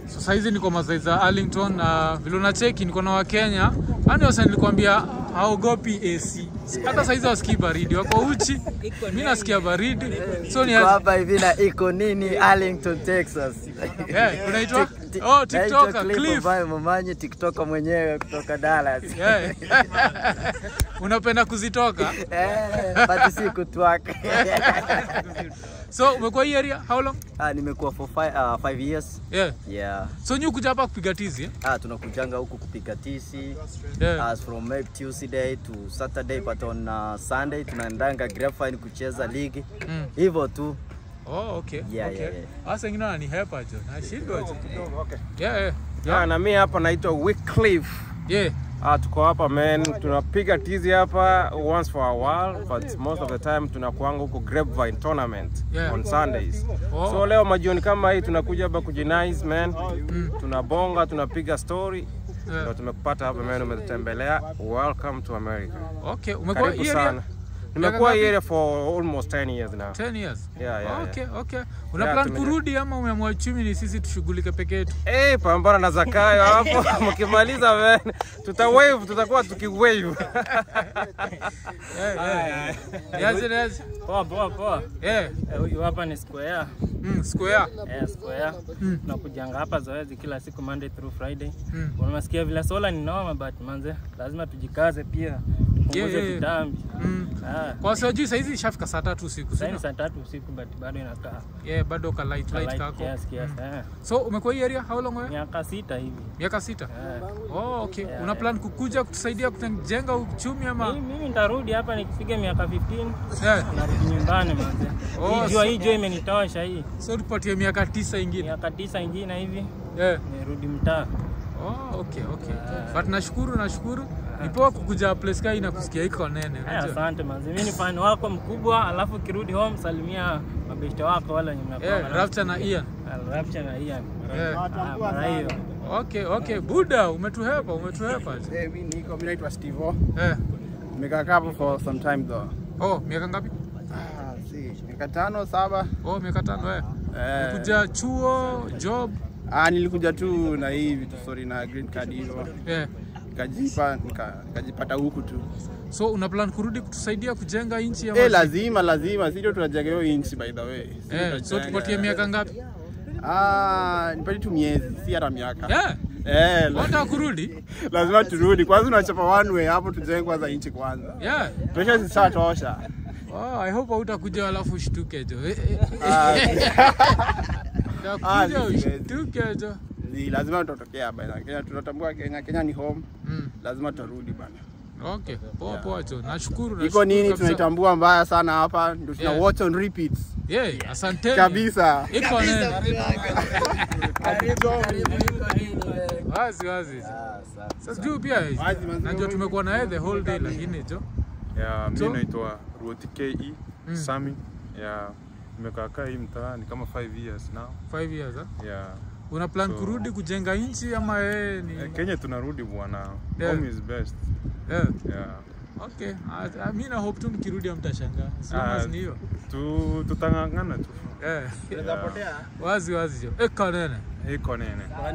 So saizi niko masai za Arlington na vile unacheki niko na Wakenya. Yaani wasa nilikwambia haogopi AC. Hata saizi wasikii baridi, wako uchi. Mimi nasikia baridi. So ni Kwa hapa hivi na iko nini Arlington, Texas. yeah, unaitwa Tik- tik- Oh, naitwa TikToker Cliff Cliff. ambaye mamanyi TikToker mwenyewe kutoka Dallas. Yeah. Unapenda kuzitoka? Eh, but si kutwaka. So umekuwa hii area how long? Ah, nimekuwa for five, uh, five years. Yeah. Yeah. So nyu kuja hapa kupiga tizi eh? Ah, tunakujanga huku kupiga tisi Yeah. as from maybe Tuesday to Saturday but on uh, Sunday tunaendanga Grapevine kucheza ligi Mm. hivyo tu. Oh, okay. Yeah, okay. yeah, yeah. Hasa wengine wananihepa jo. Nashindwa jo. Yeah, yeah. Yeah, na mi hapa naitwa Wycliffe. Yeah. Ah, tuko hapa man, tunapiga tizi hapa once for a while but most of the time tunakuanga huko Grapevine tournament Yeah. on Sundays. Oh. So leo majioni kama hii tunakuja hapa kujinice man. Tunabonga, tunapiga story. Yeah. Ndio tumekupata hapa man, umetutembelea. Welcome to America. Okay, umekuwa Karibu hii area sana. Nimekuwa ngapi? hii area for almost 10 years now. 10 years. Yeah, yeah, okay, okay. Una Yeah, plan tumeja- kurudi ama umeamua chumi ni sisi tushughulike peke yetu? Eh, pambana na Zakayo hapo. Mkimaliza man, tuta wave, tutakuwa tukiwave. Yeah, yeah. Yes, it is. Poa poa poa. Yeah. Eh, Huyu hapa ni Square. Mm, square. Eh, Square. Tunakujanga hapa zoezi kila siku Monday through Friday. Mm. Unasikia vile sola ni noma but manze lazima tujikaze pia. Yeah, Tupunguze yeah, yeah. vitambi. Mm. Ah. Kwa sababu juu saizi ishafika saa tatu usiku. Sasa sio? ni saa tatu usiku but bado inakaa. Yeah, bado ka light light Light kako. kiasi kiasi. Eh. So umekuwa hii area how long wewe? Miaka sita hivi. Miaka sita. Eh. Oh, okay. Yeah, Una yeah. plan kukuja kutusaidia kujenga uchumi ama? Mimi mimi nitarudi hapa nikipiga miaka 15 Yeah. narudi nyumbani manze. Oh, Hii jua so- hii jua imenitosha hii. So tupatie miaka tisa ingine. Miaka tisa ingine hivi Yeah. nirudi mtaa. Oh, okay, okay. But nashukuru, nashukuru. Ni poa kukuja place kai na kusikia iko nene. Eh, unajua? Asante manzi, mimi ni fan wako mkubwa, alafu ukirudi home salimia mabeshte wako wale wenye mnakuwa Yeah, nao. Rapture na Ian. Ah, Rapture na Ian. Yeah. Ah, mara hiyo. Okay, okay. Buda, umetuhepa, umetuhepa. Hey, mi niko, mi naitwa Steve. Eh. Nimekaa hapo for some time though. Oh, miaka ngapi? Ah, si, miaka tano saba. Oh, miaka tano eh. Eh, Kuja chuo, job. ah, nilikuja tu na hii vitu sorry na green card hivyo. Yeah. Nikajipa nika, nikajipata huku tu. So una plan kurudi kutusaidia kujenga nchi ama? Eh, lazima lazima sio tunajenga hiyo inchi by the way. Sisi Eh, so tunajenga. tupatie miaka ngapi? Ah, nipatie tu miezi, si hata miaka. Yeah. Eh, la- Unataka kurudi? lazima turudi. Kwanza unachapa one way hapo tujenge kwanza inchi kwanza. Yeah. Pressure zishatosha. Oh, I hope hautakuja alafu ushtuke jo. Eh, eh, Ah, Utakuja Ah, siwezi. ushtuke jo. ni lazima tutatokea bana. Kenya tunatambua Kenya, Kenya ni home. Mm. Lazima tutarudi bana. Okay, poa poa jo. Nashukuru. iko nashukuru nini kabisa. tunaitambua mbaya sana hapa ndio tuna Yeah. watch on repeats Yeah, asanteni. kabisa Iko nene. Wazi wazi. Sasa juu pia Wazi, manzi. najua tumekuwa na yeye the whole day lakini jo. Ya, mi So- naitwa Ruth KE Sami. Ya, nimekaa kaa hii mtaani kama 5 years now. 5 years ah. Ya, Una plan So- kurudi kujenga nchi ama yeye eh, ni Kenya tunarudi bwana. Yeah. Home is best. yeah. Ya. Okay, Ah, ah, mi na hope tu mkirudi hamtashangaa. As long Ah, as ni hiyo. Tu tutang'ang'ana tu. Eh. Ya. Wazi wazi jo. Eka nene. Iko nene.